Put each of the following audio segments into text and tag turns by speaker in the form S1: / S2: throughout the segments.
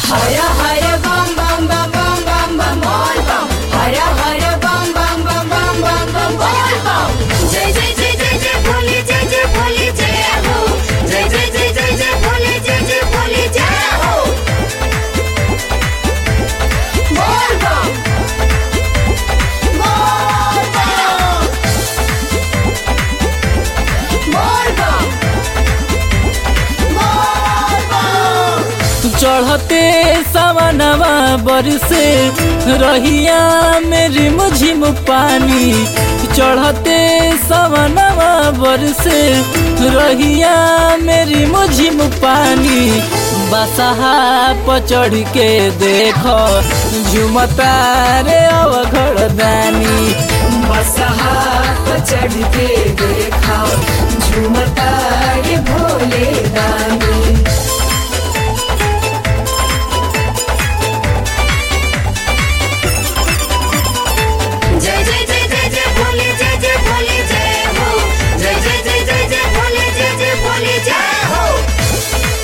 S1: हर हर बम बम बम बम बम बम बोल बम हर हर बम बम बम बम बम बम बोल बम जय जय जय जय जय भोले जय जय भोले जय हो जय जय जय जय जय भोले जय जय भोले जय हो बोल बम बोल बम बोल बम बोल बम
S2: चढ़ते सवनवा बरसे रहिया मेरी मुझिम पानी चढ़ते सवनवा बरसे रहिया मेरी मुझिम पानी बसहा पर चढ़ के देखो झुमता रे अवघड़ दानी
S1: बसहा पर चढ़ के देखा झूमता ये भोले दानी जय जय जय जय जय भोले जय जय भोले जय हो जय जय जय जय जय भोले जय जय भोले जय हो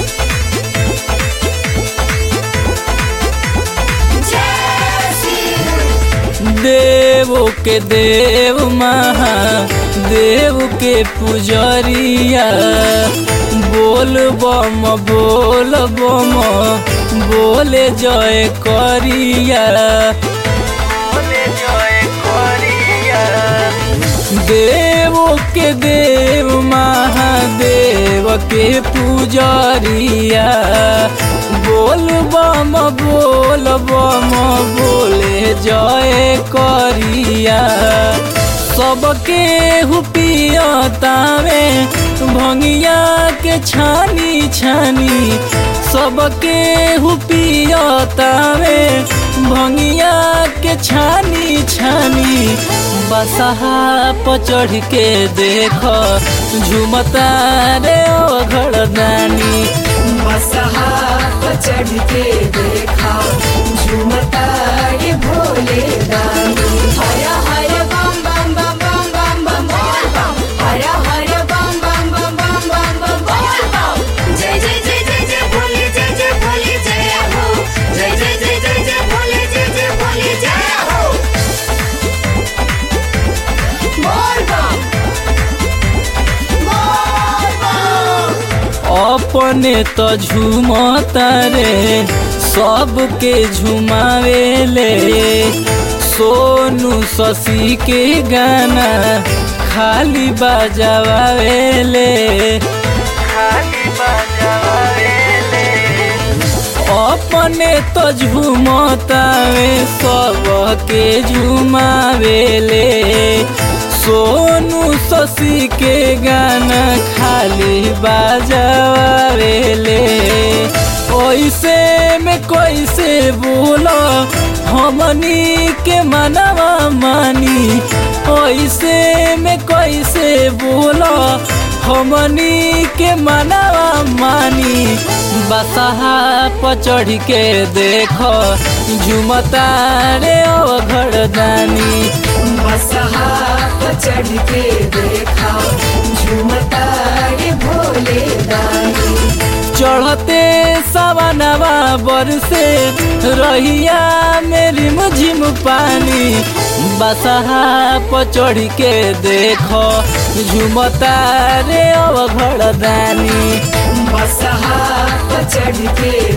S1: जय श्री
S2: देवो के देव महादेव के पुजरिया बोल बम बोल बम बोले जय करिया बोले जय करिया देवो के देव महादेव के पुजरिया बोल बम बोल बम बोले जय करिया सबके हुपियतावे भंगिया के छानी छानी सबके हुपियतावे भंगिया के छानी छानी बसहा पर चढ़ के देख झुमता रे ओघड़ दानी
S1: बसहा पर चढ़ के देखा झूमता ये भोले दानी हर हर बम बम बम बम बम बम बोल बम हर हर बम बम बम बम बम बम बोल बम जय जय जय जय जय भोले जय जय भोले जय हो जय जय जय जय जय भोले जय जय भोले जय हो बोल बम बोल बम
S2: अपने तो झूमता रे सबके झुमावेले सोनू शशि के गाना खाली बजावेले खाली बजावेले अपने तो झूमतावे सबके झुमावेले सोनू शशि के गाना खाली बजावेले ओइसे में कैसे बोलो हमनी के मनवा मानी ओइसे में कैसे बोलो हमनी के मनवा मानी बसहा पर चढ़ के देखो झुमता रे अवघड़ दानी
S1: बसहा पर चढ़ के देखा झूमता ये भोले दानी
S2: चढ़ते सवनवा बरसे रहिया मेरी मुझिम पानी बसहा पर चढ़ के देखो झुमता रे अवघड़ दानी
S1: बसहा पर चढ़ के